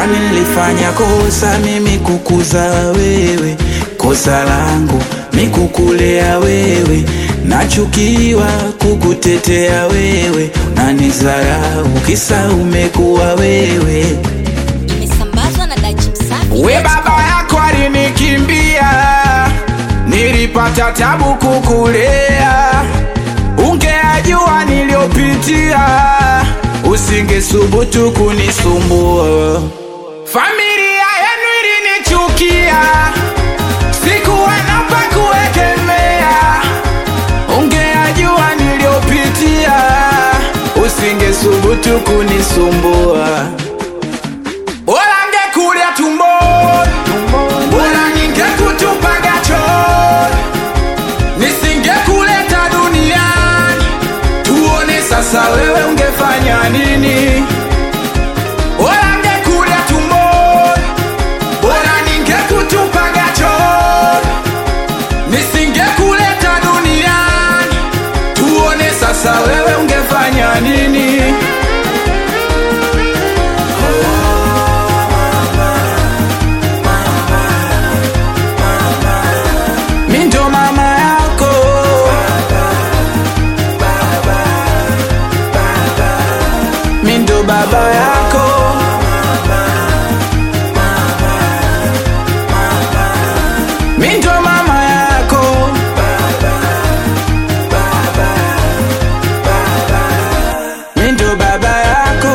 nilifanya kosa mimi kukuza wewe, kosa langu mi kukulea wewe, nachukiwa kukutetea wewe, nanizarau kisa umekuwa wewe. Imesambazwa na Dachi Msafi. We baba yako alinikimbia, nilipata tabu kukulea. Ungeajua niliyopitia, usingesubutu kunisumbua. Familia yenu ilinichukia, sikuwa na pa kuegemea. Ungeajua niliyopitia, usingesubutu kunisumbua. Bora ngekulia tumboni, bora ningekutupaga chooni, nisingekuleta duniani. Tuone sasa wewe ungefanya nini? Bora ngekulia tumboni, bora ningekutupaga chooni, nisingekuleta duniani. Tuone sasa wewe ungefanya nini? Mi ndo mama yako Mi ndo baba yako Mi ndo mama yako Mi ndo baba yako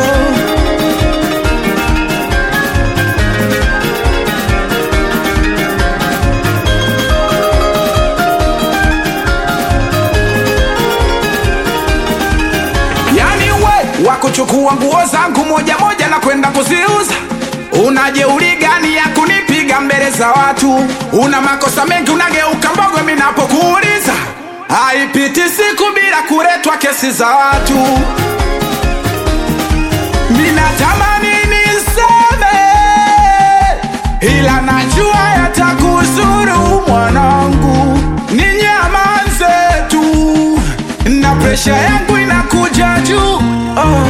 Yani we wakuchukua nguo zangu moja moja na kwenda kuziuza, una jeuri gani ya kunipiga mbele za watu? Una makosa mengi, unageuka mbogo mimi napokuuliza. Haipiti siku bila kuletwa kesi za watu. Ninatamani niseme, ila najua yatakuzuru mwanangu, ninyamaze tu na presha yangu inakuja juu oh.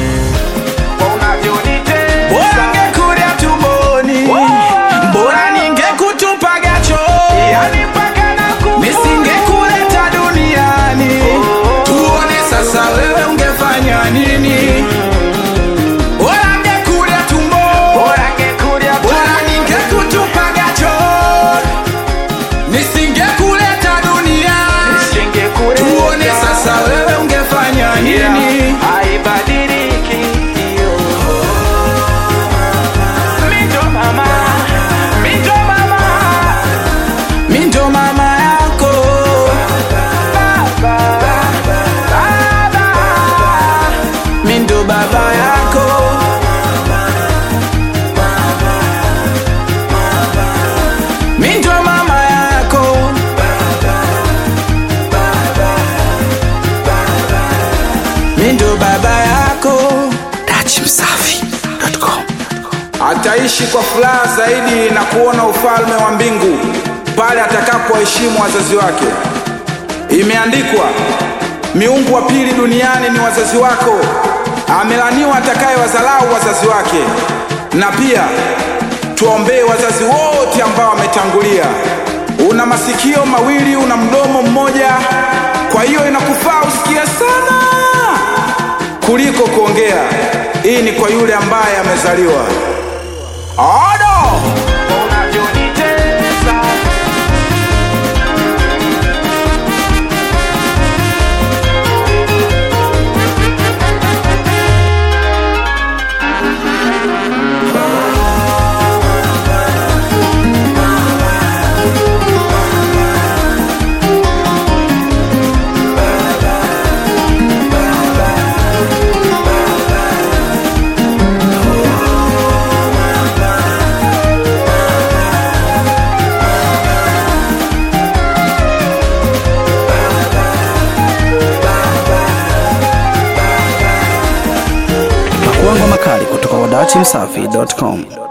Bora ngekulia tumboni, bora ningekutupaga chooni, nisingekuleta duniani. Tuone sasa wewe ungefanya nini? Bora ngekulia tumboni, bora ningekutupaga chooni, nisingekuleta duniani. Tuone sasa wewe ungefanya nini? haibadiliki hiyo. Mi ndo mama, mi ndo mama, Mi ndo mama yako Mi ndo baba yako Mi ndo mama yako Mi ndo baba yako Dachimsafi.com Ataishi kwa furaha zaidi na kuona ufalme wa mbingu pale atakapoheshimu wazazi wake. Imeandikwa, miungu wa pili duniani ni wazazi wako, amelaniwa atakaye wazalau wazazi wake. Na pia tuombee wazazi wote ambao wametangulia. Una masikio mawili, una mdomo mmoja, kwa hiyo inakufaa usikie sana kuliko kuongea. Hii ni kwa yule ambaye amezaliwa. Odo! unavyonitesa Pakuangwa makali kutoka kwa dachimsafi.com.